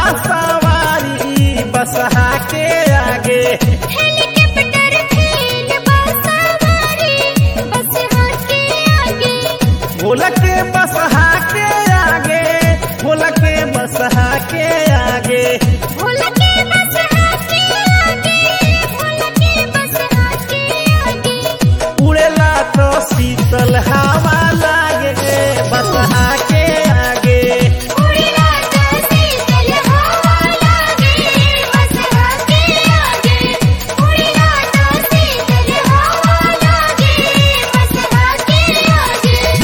बासवारी बसहा के आगे हेलीकॉप्टर खेल बसवारी बस के आगे भोला के बसहा के आगे भोला के बसहा के आगे भोला के बस के आगे भोला के बस के आगे उड़ेला तो शीतल हवा लागे बसहा के आगे उड़ेला तो शीतल हवा लागे बस के आगे उड़ेला तो शीतल हवा लागे बस के आगे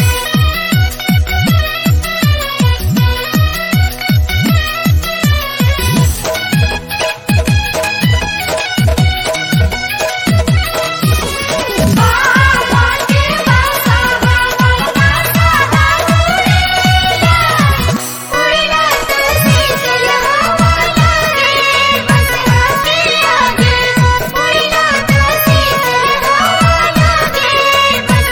बाबा के बसा बाबा बसा उड़ेला उड़ेला तो शीतल हवा लागे बस के आगे उड़ेला तो शीतल हवा लागे बस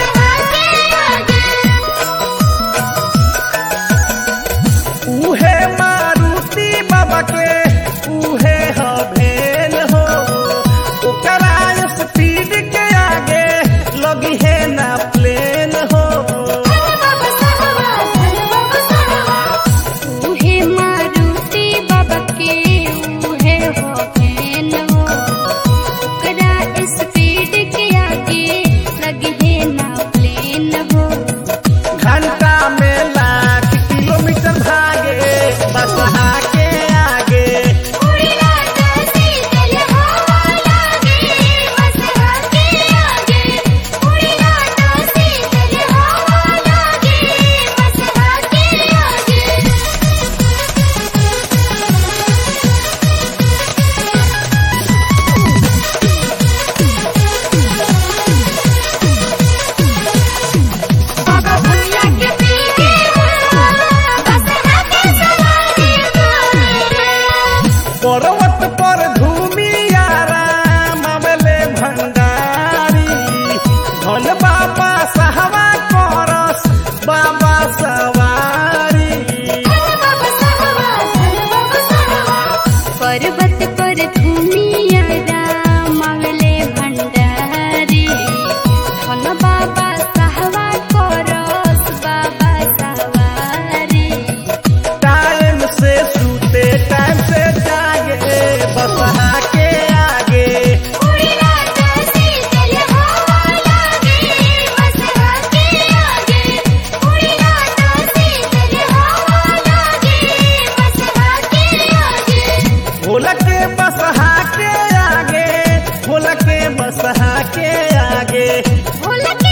के आगे उहे मारुति बाबा के उहे हभेल हो ओकरा स्पीड के आगे लगी है ना प्लेन हो बाबा साहबा बाबा साहबा उहे मारुति बाबा के उहे हो फैन हो ओकरा स्पीड के आगे लगे है ना प्लेन हो घंटा में लाख किलोमीटर भागे बसहा के आगे उड़ेला तो शीतल हवा लागे बस के आगे उड़ेला तो शीतल हवा लागे बस के आगे बाबा भैया के पीछे बस के सवारी पर्वत पर धूमियारा मामले भंडारी धन बाबा सहवा करस बाबा सवारी बाबा साहबा बाबा साहबा पर्वत पर घूमिया मामले भंडारी धन बाबा साहबा करस बाबा सवारी टाइम से सूते टाइम से जागे बसहा के आगे उड़ेला तो शीतल हवा लागे बस के आगे उड़ेला तो शीतल हवा लागे बस के आगे भोला के बसहा के आगे भोला के बसहा के आगे भोला